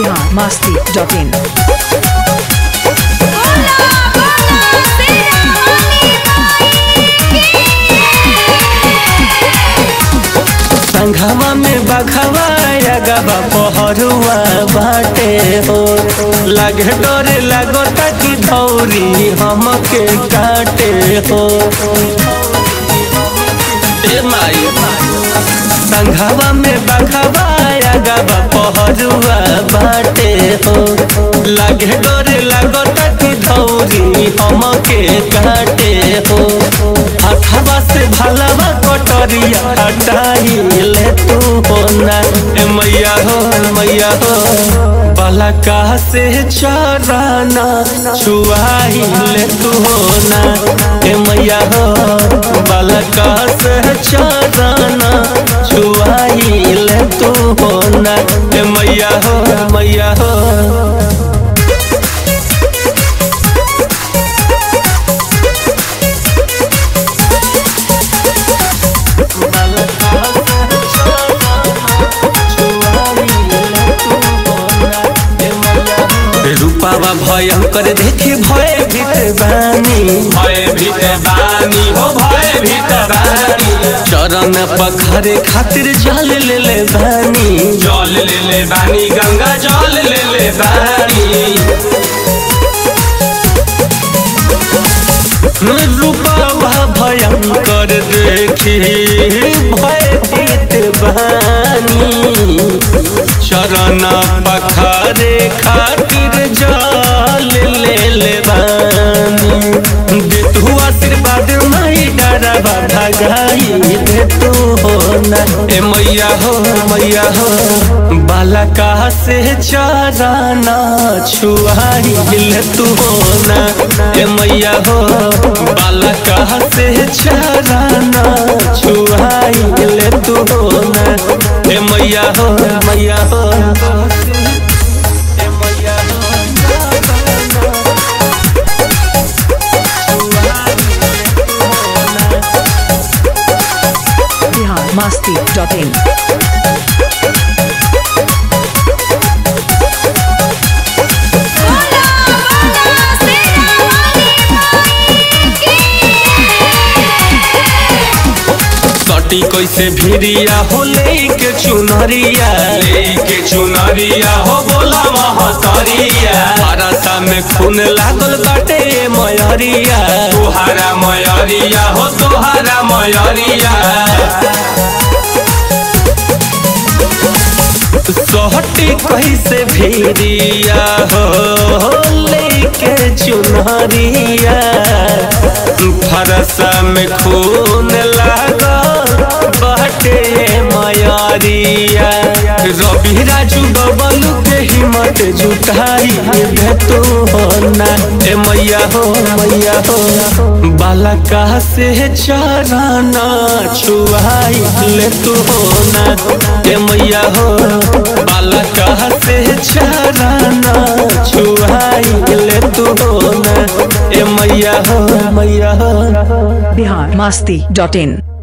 Bihar Masti dot in संघवा में बखवा गवा पहरुआ बाटे हो लगे डोरे लगो ताकि धौरी हमके काटे हो ए माई संघवा में बखवा गवा पहरुआ बाटे हो लगे डोरे लगो ताकि धौरी हमके काटे हो हथवा से भलवा कटरिया हटाई ले तू हो ना ए मैया हो मैया हो बलका से चराना छुआई ले तू हो ना ए मैया हो बलका से चराना छुआई ले तू हो ना ए मैया हो मैया हो रूपावा भयंकर देखे भय भीत बानी भय भीत बानी हो भय भीत बानी चरण पखरे खातिर जल ले ले बानी जल ले ले बानी गंगा जल ले ले बानी रूपावा भयंकर देखी भय भीत बानी चरण पखरे खातिर जल ले ले बानी दे तू आशीर्वाद माई डरबा भगाई दे तू हो ना ए मैया हो मैया हो बालका से चराना छुआई ले तू हो ना ए मैया हो बालका से चराना छुआई ले तू हो ना ए मैया हो मैया हो ए मैया बिहार मस्ती डॉट इन सटी कैसे भिरिया हो लेके चुनरिया लेके चुनरिया हो बोला महतरिया हरसा में खून लागल बाटे मयरिया तोहारा मयरिया हो तोहारा मयरिया सहटी कैसे भिरिया हो लेके चुनरिया फरसा में खून लागल बाटे मयरिया रवि राजू बबलू के हिम्मत जुटाई दे तू हो ना ए मैया हो मैया हो बालका से चराना छुआई ले तू हो ना ए मैया हो बालका से चराना छुआई ले तू हो ना ए मैया हो मैया हो बिहार मस्ती डॉट इन